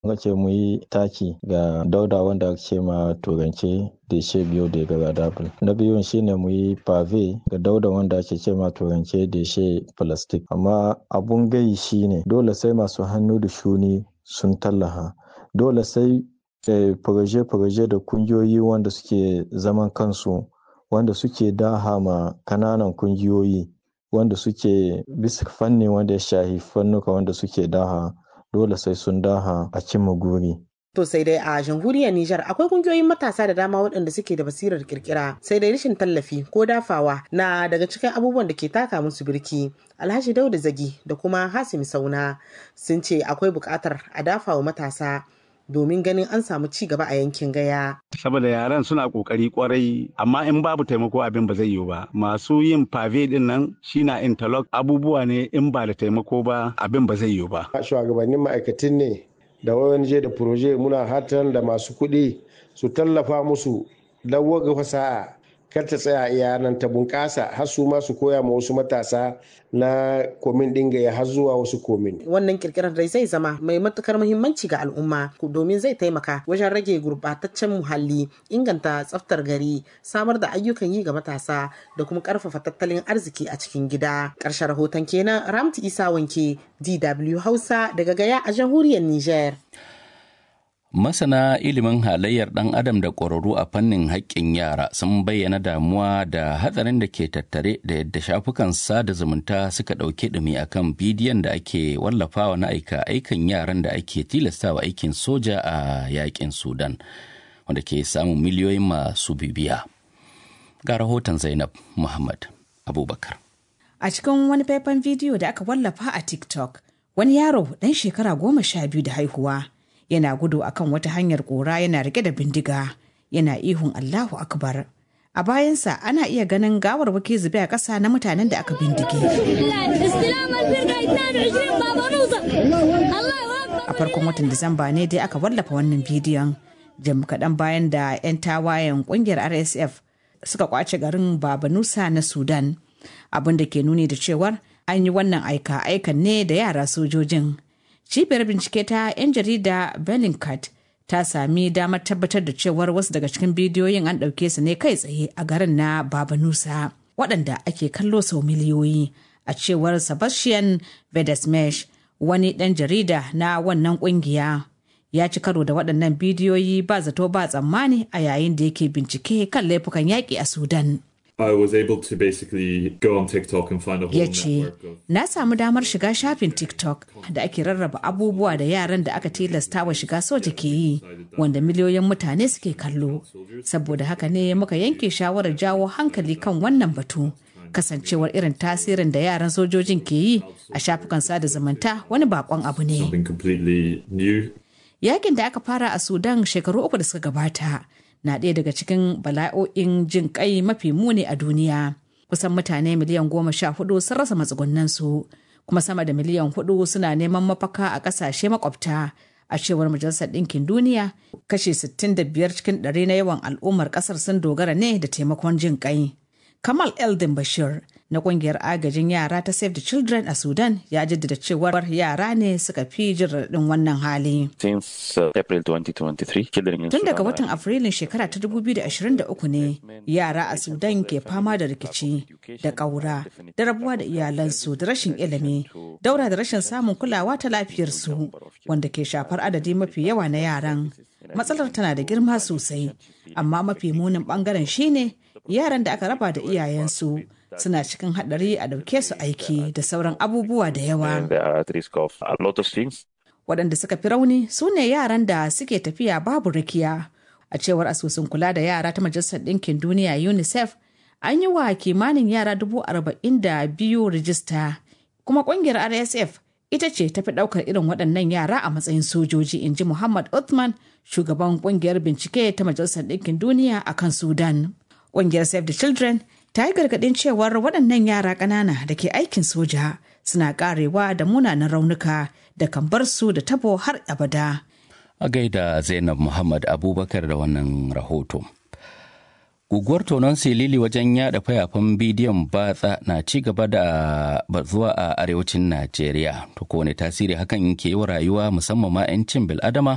Muka ce mu yi taki ga dauda wanda ake ce ma turance deshe biodegradable. Na biyun shine mu yi pave ga dauda wanda ake ce ma turance deshe plastic. Amma abun gai shine dole sai masu hannu da shuni sun tallaha. Dole sai furaje-furaje da kungiyoyi wanda suke zaman kansu wanda suke daha ma kananan kungiyoyi wanda suke bisa fanni wanda ya shahi fannuka wanda suke daha dole sai sun daha a cimma guri. To sai dai a jamhuriyar Nijar akwai kungiyoyin matasa da dama waɗanda suke da basirar kirkira sai dai rashin tallafi ko dafawa na daga cikin abubuwan da ke taka musu birki. Alhaji Dauda Zagi da kuma Hasim Sauna sun ce akwai buƙatar a dafawa matasa domin ganin an samu ci gaba a yankin gaya. Saboda yaran suna kokari kwarai amma in babu taimako abin ba zai yiwu ba. Masu yin pave din nan shi na interlock abubuwa ne in ba da taimako ba abin ba zai yiwu ba. Shugabannin ma'aikatan ne da ONG da proje muna hatan da masu kuɗi su tallafa musu don waga fasaha kar ta tsaya iya nan ta bunƙasa har su ma su koya ma wasu matasa na komin ɗin ya har zuwa wasu komin. Wannan kirkirar dai zai zama mai matukar muhimmanci ga al'umma domin zai taimaka wajen rage gurbataccen muhalli, inganta tsaftar gari, samar da ayyukan yi ga matasa da kuma ƙarfafa tattalin arziki a cikin gida. Ƙarshen rahoton kenan Ramtu Isa Wanke, DW Hausa daga Gaya a jamhuriyar Niger. Masana ilimin halayyar ɗan adam da ƙwararru a fannin haƙƙin yara sun bayyana damuwa da hatsarin da ke tattare da yadda shafukan sada zumunta suka ɗauki ɗumi akan bidiyon da ake wallafawa na aika aikan yaran da ake tilastawa aikin soja a yaƙin Sudan, wanda ke samun miliyoyin masu bibiya. Ga rahoton Zainab Muhammad Abubakar. A cikin wani faifan bidiyo da aka wallafa a TikTok, wani yaro ɗan shekara goma sha biyu da haihuwa. yana gudu akan wata hanyar kora yana rike da bindiga yana ihun Allahu akbar a bayansa ana iya ganin gawarwaki zube a ƙasa na mutanen da aka bindige a farkon watan disamba ne dai aka wallafa wannan bidiyon jim kaɗan bayan da 'yan tawayen ƙungiyar rsf suka kwace garin babanusa na sudan abin da ke nuni da cewar an yi wannan aika aikan ne da yara sojojin cibiyar bincike ta 'yan jarida bellingcat ta sami damar tabbatar da cewar wasu daga cikin bidiyoyin an ɗauke su ne kai tsaye a garin na babanusa waɗanda ake kallo sau miliyoyi a cewar sebastian vedesmesh wani ɗan jarida na wannan ƙungiya ya ci karo da waɗannan bidiyoyi ba zato ba tsammani a yayin da yake bincike kan laifukan yaƙi a sudan I was able to basically go on TikTok and find a whole ya ce network of na samu damar shiga shafin tiktok da ake rarraba abubuwa da yaran da aka tilasta wa shiga soja ke yi wanda miliyoyin mutane suke kallo saboda haka ne muka yanke shawarar jawo hankali kan wannan batu kasancewar irin tasirin da yaran sojojin ke yi a shafukan sada zumunta wani bakon abu ne something completely new. yakin da aka fara a sudan shekaru uku da suka gabata na ɗaya daga cikin bala'o'in jin kai mafi muni a duniya kusan mutane miliyan goma sha hudu sun rasa matsugunansu kuma sama da miliyan hudu suna neman mafaka a ƙasashe makwabta a cewar majalisar ɗinkin duniya kashe 65 cikin ɗari na yawan al'ummar ƙasar sun dogara ne da taimakon jin kai kamal eldin bashir na kungiyar agajin yara ta Save the Children a Sudan ya jaddada cewar yara ne suka fi jin raɗin wannan hali. Since uh, April 2023, children in Tun daga Sudan watan Afrilun shekara ta 2023 ne yara a Sudan ke fama da rikici da ƙaura da rabuwa da iyalansu da rashin ilimi, daura da rashin samun kulawa ta lafiyarsu wanda ke shafar adadi mafi yawa na yaran. Matsalar tana da girma sosai, amma mafi munin bangaren shine yaran da aka raba da iyayensu suna cikin haɗari a ɗauke su aiki da sauran abubuwa da yawa. and they are at risk of a lot of things. waɗanda suka fi rauni su ne yaran da suke tafiya babu rakiya a cewar asusun kula da yara ta majalisar ɗinkin duniya unicef an yi wa kimanin yara dubu arba'in da biyu rijista kuma ƙungiyar rsf ita ce ta fi ɗaukar irin waɗannan yara a matsayin sojoji in ji muhammad uthman shugaban ƙungiyar bincike ta majalisar ɗinkin duniya a kan sudan ƙungiyar save the children ta yi gargaɗin cewar waɗannan yara ƙanana da ke aikin soja suna ƙarewa da munanan raunuka da kan bar su da tabo har abada. A gaida Zainab Muhammad Abubakar da wannan rahoto. Guguwar tonon silili wajen yada fayafan bidiyon batsa na ci gaba da bazuwa a arewacin Najeriya. To kowane tasiri hakan ke yi wa rayuwa musamman ma 'yancin bil'adama